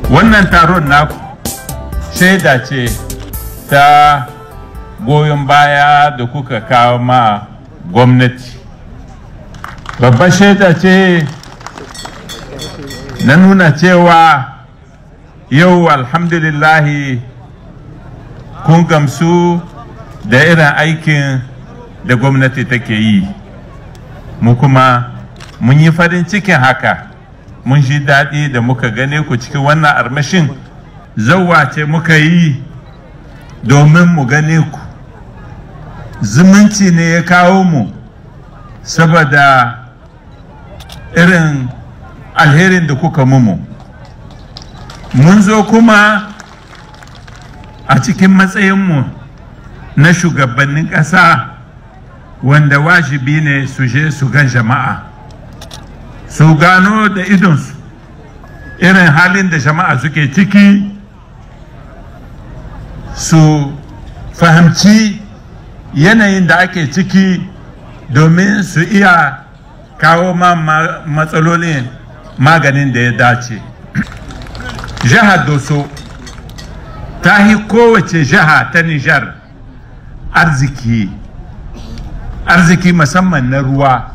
wannan taron naku shaida ce ta goyon baya da kuka kawo ma gwamnati babbar shaida ce na nuna cewa yau alhamdulillahi kun gamsu da irin aikin da gwamnati take yi mu kuma mun yi farin cikin haka mun ji daɗi da muka gane ku cikin wannan armashin zauwa ce muka yi domin mu gane ku zumunci ne ya kawo mu saboda irin alherin da kuka mumu mun zo kuma a cikin matsayinmu na shugabannin ƙasa wanda wajibi ne su je su gan jama'a su gano da idonsu irin halin da jama'a suke ciki su fahimci yanayin da ake ciki domin su iya kawo ma matsalolin maganin da ya dace jihar doso ta yi kowace jiha ta nijar arziki arziki musamman na ruwa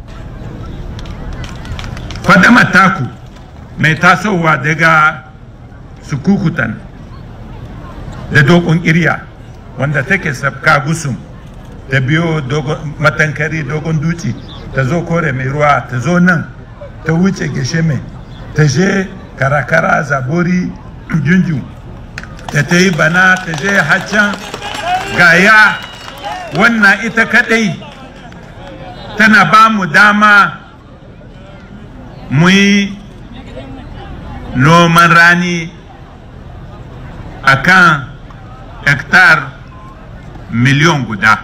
fadama taku mai tasowa daga sukukutan da dogon irya wanda take sabka gusum ta biyo matankari dogon duci ta zo kore mai ruwa ta zo nan ta wuce geshe mai ta je karakara zabori junju ta ta yi bana ta je haccan gaya wannan ita kadai tana ba mu dama mu yi noman rani a kan hektar miliyon guda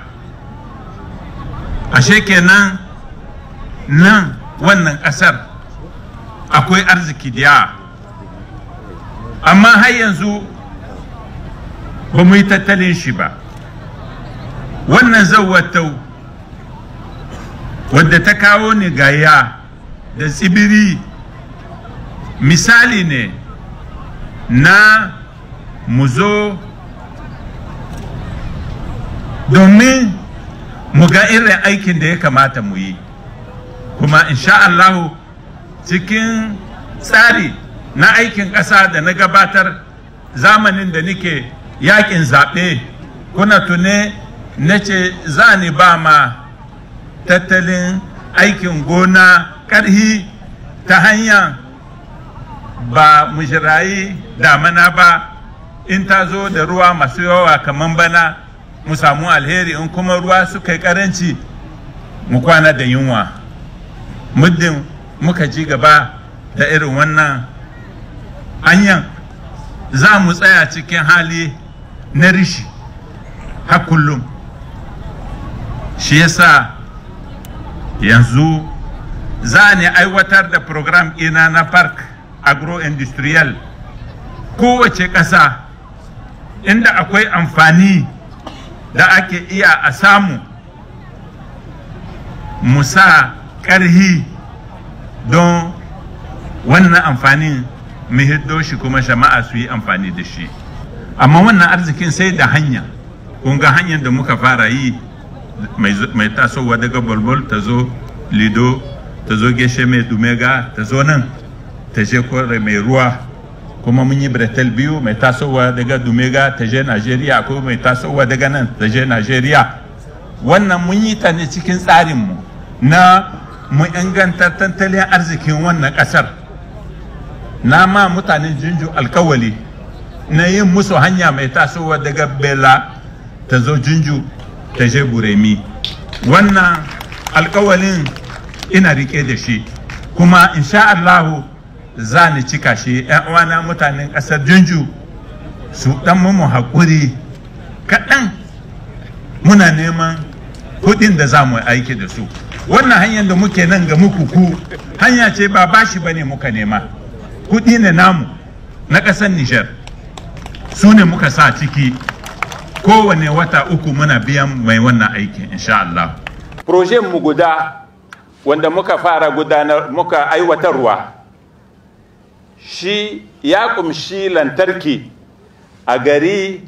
ashe kenan nan wannan ƙasar akwai arziki da amma har yanzu ba mu yi tattalin shi ba wannan zawatau wadda ta kawo ni gaya da tsibiri misali ne na mu zo domin mu ga irin aikin da ya kamata mu yi kuma insha Allahu cikin tsari na aikin ƙasa da na gabatar zamanin da nike yakin zaɓe kuna tune na ce za ni ba ma tattalin aikin gona ƙarhi ta hanya ba mu jirayi damana ba in ta zo da ruwa masu yawa kamar bana mu samu alheri in kuma ruwa suka yi karanci mu kwana da yunwa muddin muka ji gaba da irin wannan hanyar za mu tsaya cikin hali na rishi har kullum shi yasa yanzu za ni aiwatar da program ina na park agro-industrial kowace ƙasa inda akwai amfani da ake iya a samu musa ƙarhi don wannan amfanin mu hiddo shi kuma jama'a su yi amfani da shi amma wannan arzikin sai da hanya kun ga hanyar da muka fara yi mai tasowa daga bolbol ta zo lido ta zo geshe mai dumega ta zo nan ta je kore mai ruwa kuma mun yi bretel biyu mai tasowa daga dumega ta je najeriya ko mai tasowa daga nan ta je najeriya wannan mun yi ta ne cikin tsarinmu na mu inganta tattalin arzikin wannan kasar na ma mutanen jinju alkawali na yin musu hanya mai tasowa daga bela ta zo jinju ta je buremi wannan alkawalin ina rike da shi kuma insha Allahu za ni cika shi yan uwana mutanen ƙasar jinju su dan mu haƙuri kaɗan muna neman kuɗin da za mu aiki da su wannan hanyar da muke nan ga muku ku hanya ce ba bashi ba ne muka nema kuɗi ne namu na ƙasar Nijar su ne muka sa ciki kowane wata uku muna biyan mai wannan aikin insha Allah. mu guda wanda muka fara gudanar muka aiwatarwa shi ya kumshi lantarki a gari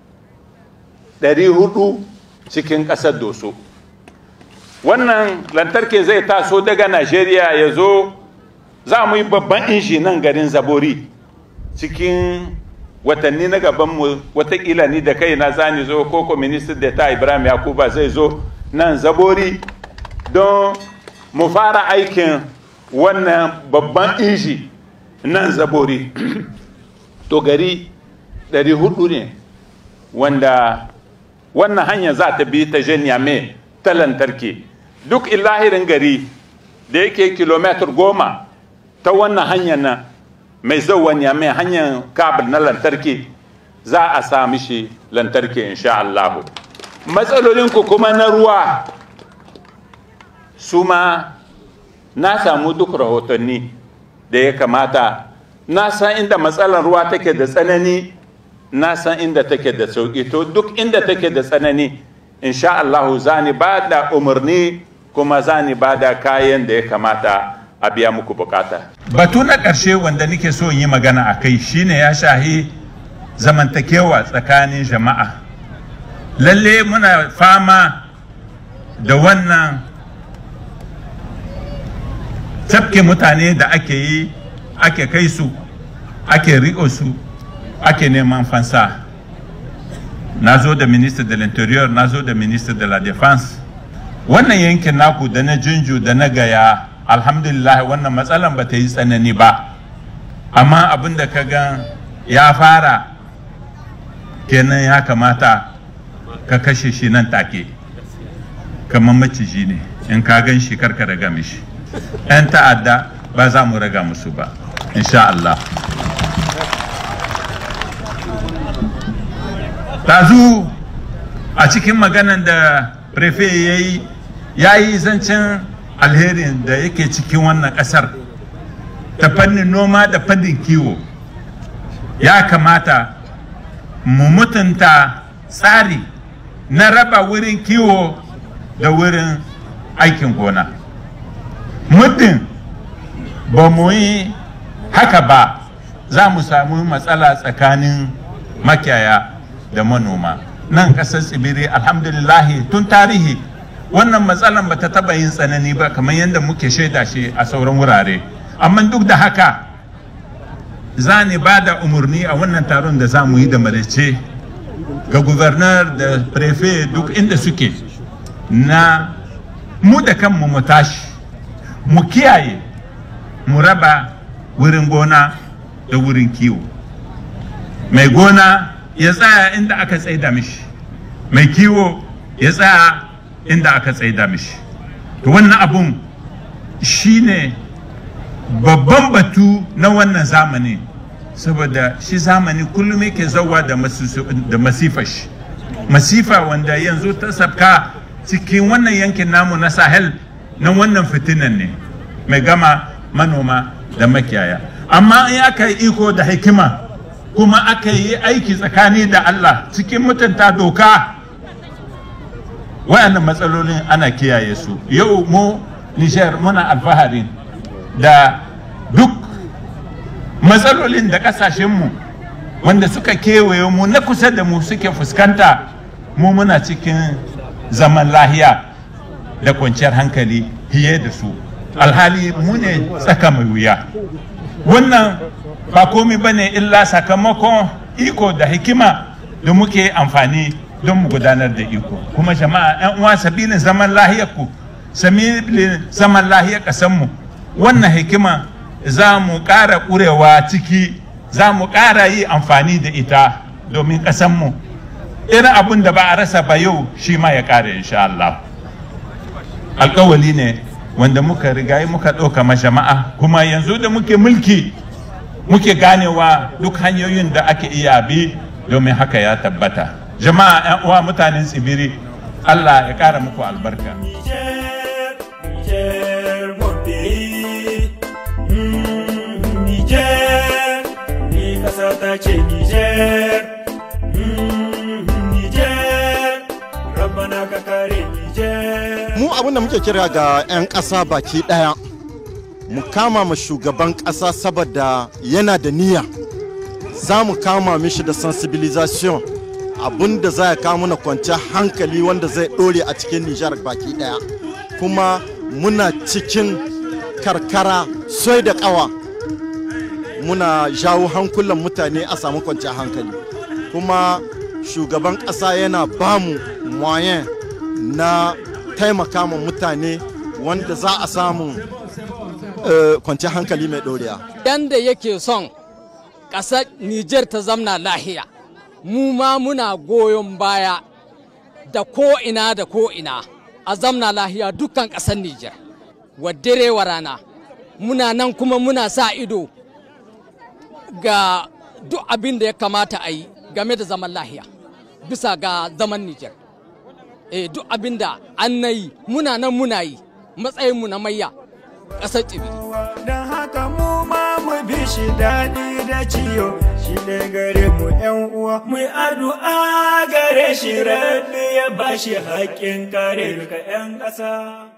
400 cikin ƙasar doso wannan lantarki zai taso daga najeriya ya zo za mu yi babban inji nan garin zabori cikin watanni na gabanmu watakila ni da kai na zani zo koko ministan da ta ibrahim yakuba zai zo nan zabori don mu fara aikin wannan babban inji nan zabori to gari 400 ne wanda wannan hanya za ta bi ta mai ta lantarki duk ilahirin gari da yake kilomitar goma ta wannan hanyar nan mai zauwan mai hanyar kabel na lantarki za a sami shi lantarki insha Allah matsalolinku kuma na ruwa su ma na samu duk rahotanni da ya kamata na san inda matsalar ruwa take da tsanani na san inda take da sauƙi to duk inda take da tsanani insha Allahu za ni ba da umarni kuma za ni ba da kayan da ya kamata a biya muku bukata. Batu na ƙarshe wanda nake so yi magana a kai shine ya shahi zamantakewa tsakanin jama'a. Lalle muna fama da wannan tafke mutane da ake yi ake kai su ake riƙo su ake neman fansa na zo da minister de l'interior na zo da minister de la defense wannan yankin naku da na junju da na gaya alhamdulillah wannan matsalan ba ta yi tsanani ba amma abin da ka gan ya fara kenan ya kamata ka kashe shi nan take kamar maciji ne in ka gan shi karka raga mishi 'yan ta'adda ba za mu raga musu ba insha Allah tazu a cikin maganan da prefe ya yi ya yi zancen alherin da yake cikin wannan ƙasar ta fannin noma da fannin kiwo ya kamata mu mutunta tsari na raba wurin kiwo da wurin aikin gona muddin ba mu yi haka ba za mu samu matsala tsakanin makiyaya da manoma nan ƙasar tsibiri alhamdulillahi tun tarihi wannan matsalan ba ta taba yin tsanani ba kamar yadda muke shaida shi a sauran wurare amma duk da haka za ni ba da umarni a wannan taron da za mu yi da marice ga gubernar da prefe duk inda suke na mu da kanmu mu tashi mu kiyaye mu raba wurin gona da wurin kiwo mai gona ya tsaya inda aka tsaida mishi mai kiwo ya tsaya inda aka tsaida mishi to wannan abun shine babban batu na wannan zamani saboda shi zamani kullum yake zauwa da masifa shi masifa wanda yanzu ta sabka cikin wannan yankin namu na sahel na wannan fitinan ne mai gama manoma da makiyaya amma in aka yi iko da hikima kuma aka yi aiki tsakani da Allah cikin mutunta doka wayannan matsalolin ana kiyaye su yau mu Nijar muna alfahari da duk matsalolin da kasashenmu wanda suka kewaye mu na kusa da mu suke fuskanta mu muna cikin zaman lahiya da kwanciyar hankali hiye da su alhali mu ne tsaka mai wuya wannan ba komi ba ne illa sakamakon iko da hikima da muke amfani don mu gudanar da iko kuma jama'a yan uwa sabilin zaman lahiyar ku sabilin zaman lahiyar kasanmu wannan hikima za mu ƙara ƙurewa ciki za mu ƙara yi amfani da ita domin ƙasanmu irin abin da ba a rasa ba yau shi ma ya ƙare insha Allah alƙawali ne wanda muka rigayi muka ɗauka ma jama'a kuma yanzu da muke mulki muke ganewa duk hanyoyin da ake iya bi domin haka ya tabbata jama'a 'yan uwa mutanen tsibiri Allah ya ƙara muku albarka ta ce Niger, Niger, rabbana ka kare Niger. Mu abin da muke kira ga 'yan ƙasa baki ɗaya mu kama ma shugaban ƙasa saboda yana da niyya za mu kama mishi da sensibilisation abin da za ya kawo mana kwanciyar hankali wanda zai ɗore a cikin nijar baki ɗaya kuma muna cikin karkara soi da ƙawa muna jawo hankulan mutane a samu kwanciyar hankali kuma shugaban ƙasa yana bamu moyen na taimaka ma mutane wanda za a samu kwanciyar hankali mai ɗoriya. Yanda yake son ƙasar Nijar ta zamna lahiya, mu ma muna goyon baya da ko'ina da ko'ina a zamna lahiya dukkan ƙasar Nijar. Wadire wa rana, muna nan kuma muna sa ido ga duk abin da ya kamata a yi game da zaman lahiya bisa ga zaman Nijar. E, duk abin da an na yi muna nan muna yi matsayinmu na mayya ƙasar tsibi. Don haka mu ma mu bi shi daɗi da ciyo shi ne gare mu ‘yan uwa. Mu addu'a gare shi rabbi ya bashi haƙƙin kare duka ‘yan ƙasa.